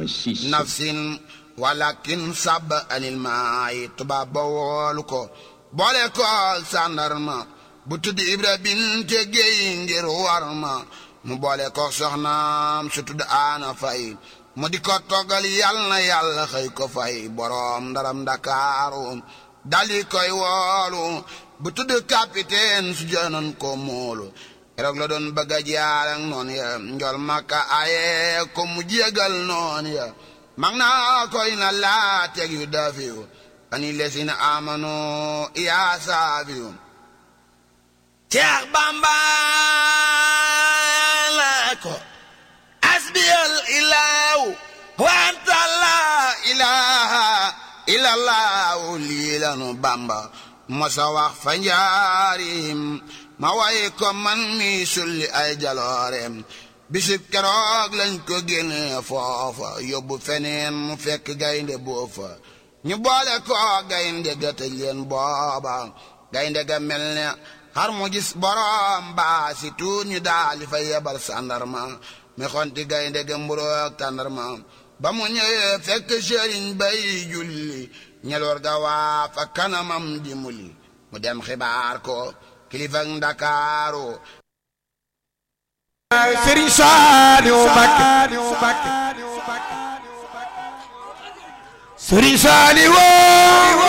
6 nafsin walakin sab anil maay tubaab ba woolu ko boole ko sàndarma bu tudd ibra binte géy ngir war ma mu boole ko soxnaam su tudd aana fay mu di ko toggal yal na yàlla xëy ko fay boroom ndaram ndakaaru dali koy woolu bu tudd capitaine su jënoon ko moolu keroog la doon bëgg a jaar ak noonu ya njol makka aye ko mu jégal noonu ya mag naa koy na laa teg yu dafiyu ani lesina amano yaa saafiyu ceex bamba la ko asbiyal ilaahu wanta la ilaha illallahu lii lanu bamba mosa wax fa njaarim ma way ko man mi sulli ay jaloorem bisib keroog lañ ko génne foofa yóbbu feneen mu fekk gaynde boofa ñu boole ko gaynde ga tëj leen booba gaynde ga mel ne xar mu gis borom baa si tuut ñu daali fa yebal sandarma mi xonti gaynde ga mburoog tàndarma ba mu ñëwee fekk sëriñ bay julli ñeloor ga waa fa kanamam di muli mu dem xibaar ko kilifa ndakaaru Serigne Saliou Mbacké Serigne Saliou